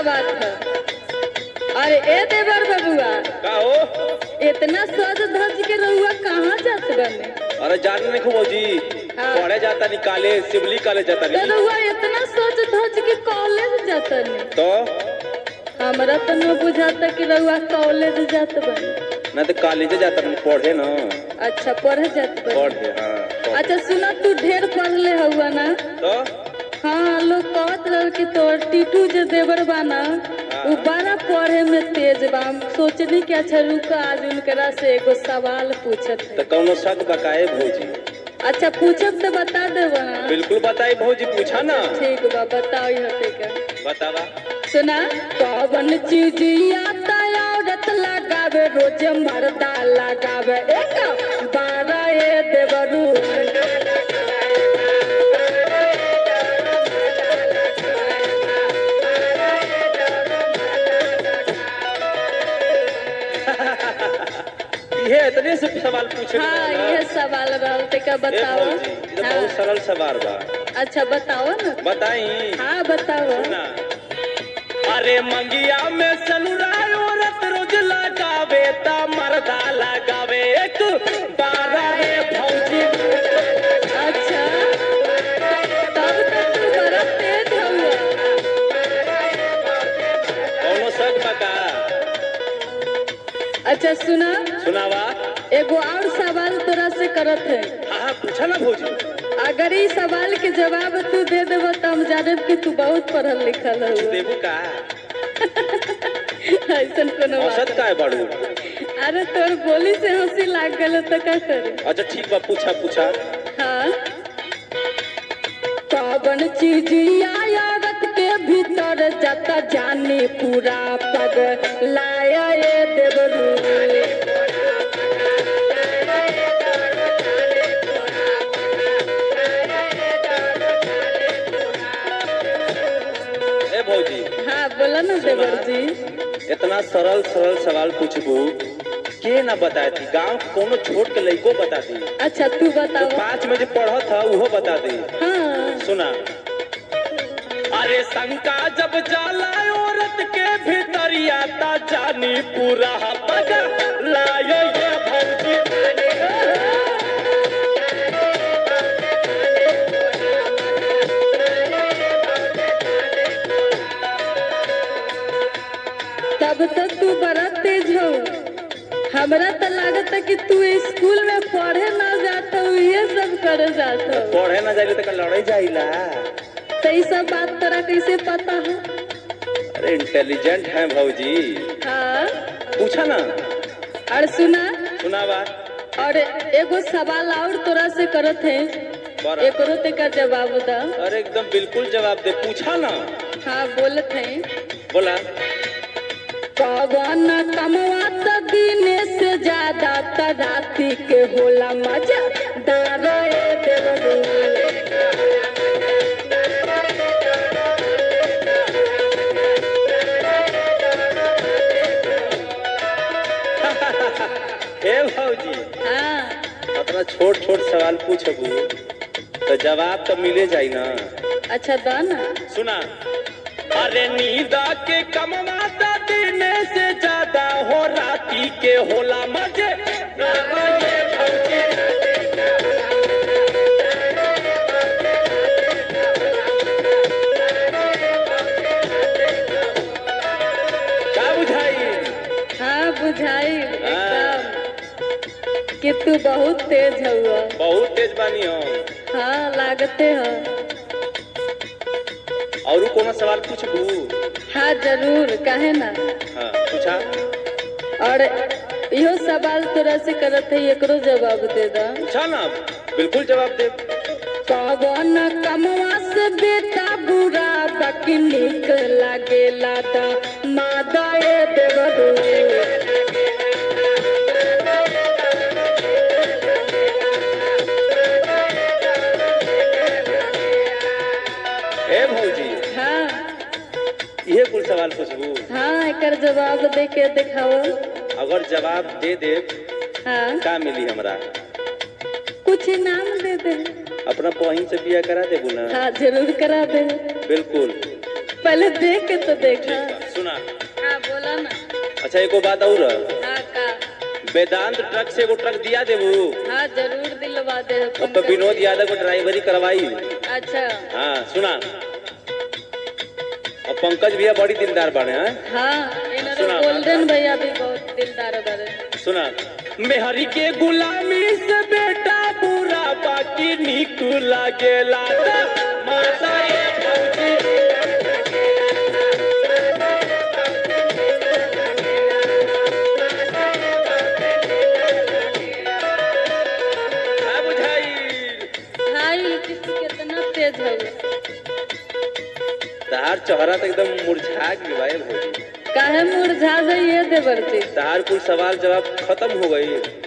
बात है अरे ए देवर बबुआ का हो इतना सज धज के रहुआ कहाँ जात बने अरे जाने नहीं खूब जी हाँ। पढ़े जाता नहीं कॉलेज सिवली कॉलेज जाता तो नहीं रहुआ इतना सज धज के कॉलेज जातनी तो हमरा तो न बुझाता कि रहुआ कॉलेज जात बने ना तो कॉलेज जाता नहीं पढ़े ना अच्छा पढ़े जात बने पढ़े हाँ पढ़े। अच्छा सुना तू ढेर पढ़ले हुआ ना तो हाँ लोग कहत रहे कि तोर टीटू जो देवर बाना वो बड़ा पढ़े में तेज बा हम सोचनी कि अच्छा रुका आज उनकरा से एगो सवाल पूछत है तो कौनो शक बकाए भौजी अच्छा पूछब तो बता देब ना बिल्कुल बताई भौजी पूछा ना ठीक बा बताओ हते का बतावा सुना कौन चीज आता औरत लगावे रोज मर्दा लगावे एक बारह ए देवरू ये इतने से सवाल पूछे के हाँ बा ना? ये सवाल रहल ते का ए बताओ भौजी ये तो हाँ, बहुत सरल सवाल बा अच्छा बताओ ना बताई हाँ बताओ ना अरे मंगिया में सनुराय औरत रोज लगावे ता मर्दा लगावे एक बारह रे भौजी अच्छा तब तो तू बड़ा तेज हुआ कौनो शक बका अच्छा सुना सुनावा एगो और सवाल तोरा से करत है हाँ हाँ पूछा ना भौजी अगर इस सवाल के जवाब तू दे देबो तो हम जानब कि तू बहुत पढ़ल लिखल है देबू का ऐसा कोनो बात औसत का है बाड़ू अरे तोर बोली से हंसी लाग गल तो का करे अच्छा ठीक बा पूछा पूछा हाँ कौन चीज औरत के भीतर जाता जानी पूरा पग लाया ये देवरू ए भौजी हाँ बोला ना देवर जी इतना सरल सरल सवाल पूछबू के ना बताए थी गांव के कोनो छोट के लइको बता दी अच्छा तू तो बताओ पाँच में जो पढ़त था वो बता दी हाँ सुना अरे शंका जब जाला औरत के भीतरिया ता जानी पूरा पग लायो ये भौजी तब तो तू बड़ा तेज हो हमरा तो लागत है कि तू स्कूल में पढ़े ना जाता हो ये सब करे जाता हो पढ़े ना जाइले तो लड़ाई जाइला तो ये सब बात तोरा कैसे पता है अरे इंटेलिजेंट है भौजी हाँ पूछा ना और सुना सुनावा और एगो सवाल और तोरा से करत है बड़ा। एकरो ते का जवाब दा अरे एकदम बिल्कुल जवाब दे पूछा ना हाँ बोलत है बोला कवन कमवा त दिने से ज्यादा त राती के होला मजा दारो ए देवरू ए भौजी हाँ अपना छोट छोट सवाल पूछबू तो जवाब तो मिले जाई ना अच्छा दा ना सुना अरे नींदा के कमवाता दिन से ज्यादा हो राती के होला मजे का बुझाई हाँ बुझाई एकदम कि तू बहुत तेज हुआ बहुत तेज बानी हम हाँ लागते हो और कोनो सवाल पूछबू हाँ जरूर काहे ना हाँ पूछा और इहो सवाल तोरा से करत है एकरो जवाब दे दा पूछा ना बिल्कुल जवाब दे कवन कमवा से बेटा बुरा बाकी निक लागेला दा मादा ए देवरू ए भौजी हाँ इहे कुल सवाल पूछबू हाँ एकर जवाब दे के दिखाओ अगर जवाब दे दे हाँ का मिली हमरा कुछ इनाम दे दे अपना बहिन से बिया करा देबू ना हाँ जरूर करा दे बिल्कुल पहले देख के तो देखा सुना हाँ बोला ना अच्छा एको बात और हाँ का वेदांत ट्रक से एगो ट्रक दिया देबू हाँ जरूर दिलवा दे अब तो पंकज। विनोद यादव को ड्राइवरी करवाई अच्छा हाँ सुना और पंकज भैया बड़ी दिलदार बने हैं हाँ इन्हरो सुना। गोल्डन भैया भी बहुत दिलदार बड़े सुना मेहरी के गुलामी से बेटा बुरा बाकी नीक लागेला माता ये भौजी का बुझाई हाई किसी कितना तेज है तहार चेहरा तो एकदम मुरझा गई भाई भौजी काहे मुरझा जाइए देवर जी तहार कुल सवाल जवाब खत्म हो गई